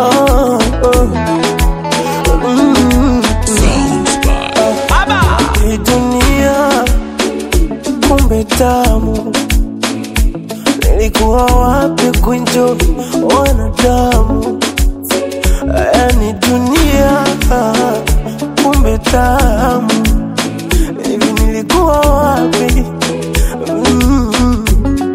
oh, oh. Mm. Hii dunia kumbe tamu, nilikuwa wapi kunjo wanadamu? Yani dunia kumbe tamu, hivi nilikuwa wapi? Mm.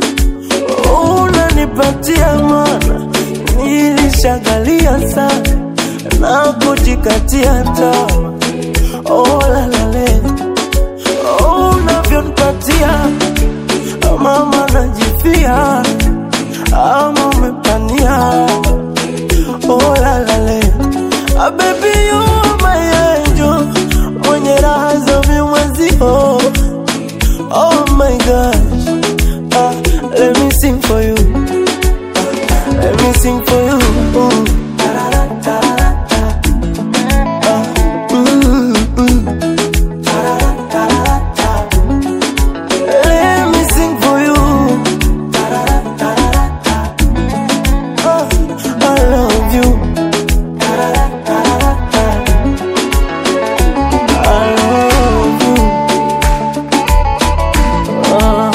Unanipatia mana, nilishagalia sana na kujikatia tamaa. Oh, la, la, le. Oh, unavyonipatia mama najifia ama umepania oh, la, la, le. Ah, baby you are my angel mwenye raha za vimwezio oh my gosh ah, let me sing for you ah, let me sing for you Ooh. Mm, mm. Let me sing for you. Oh, I love you. I love you. Oh,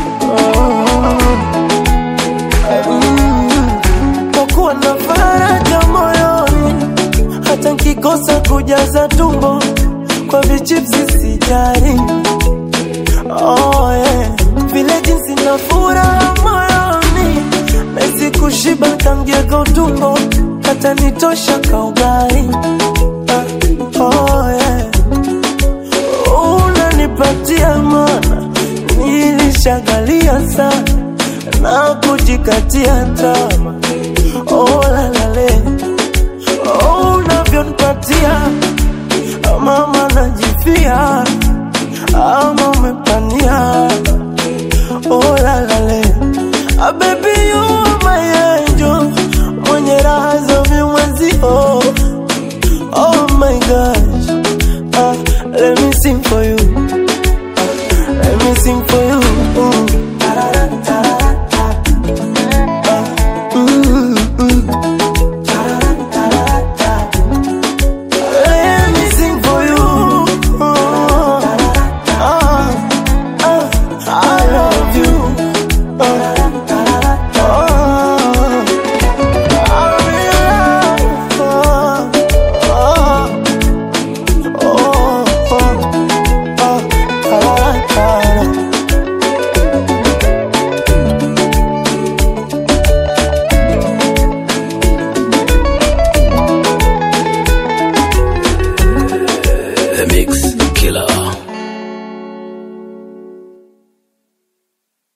oh. Mm. Kwa kuwa na faraja moyoni hata nkikosa kujaza tumbo kwa vichipsi sijari oh, yeah. vile jinsi na furaha moyoni mezi kushiba tangieka utumbo hata nitosha kaugai ah, oh, yeah. unanipatia mana nilishagalia sana na kujikatia tama oh, lalale oh, unavyonipatia mama najifia ama umepania oh, lalale ah, baby you are my angel mwenye raha za vimwezio